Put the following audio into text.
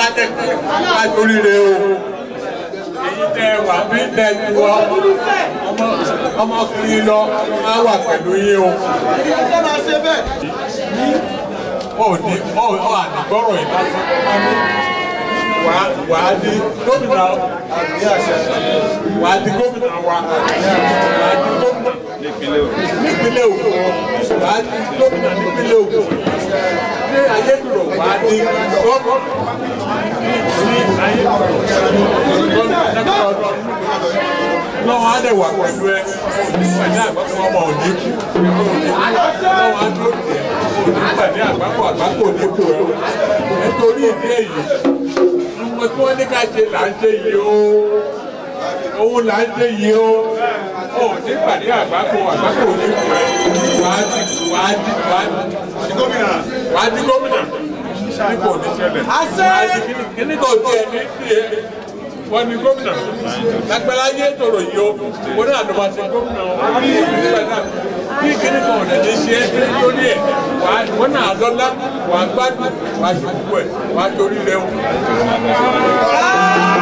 dẹ̀kun àtòrí rẹ o èyí tẹ wà bí tẹ tu ọmọ ọmọkùnrin lọ á wà pẹ̀lú yín o. ó ní ó ó àdìgbọ́rọ̀ yìí lásán wà wà á di gómìnà wà á di gómìnà wa wà á di gómìnà nípínlẹ̀ Ògùn wà á di gómìnà nípínlẹ̀ Ògùn ní ayélujára wà á di gómìnà ní ayélujára lọ́wọ́ á dẹ̀ wà pẹ̀lú ẹ pẹ̀lú àgbàkọ́ ọmọ òní kú lọ́wọ́ á dúró tẹ̀ pẹ̀lú àgbàkọ́ àgbàkọ́ òní kú ẹ nítorí ìdí èyí ọmọ tí wọ́n ní ká ṣe là ń ṣe yìí o òun là ń ṣe yìí o ó ní pàdé àgbàkọ́ àgbàkọ́ òní kú ẹ wàá di wàá di wàá di gómìnà wàá di gómìnà ní kò ní ṣẹlẹ̀ wàá di kíní kò tiẹ̀ ní tiẹ̀ wọ́n ní gómìnà lágbára yé tòrò yìí o wọ́n náà ló máa ṣe gómìnà bí kíní kan ọ̀dẹ̀ lè ṣe é lórí ẹ̀ wọ́n náà lọ́lá wàá gbádùn wàá ṣe gbogbo ẹ̀ wàá torí rẹ̀ o.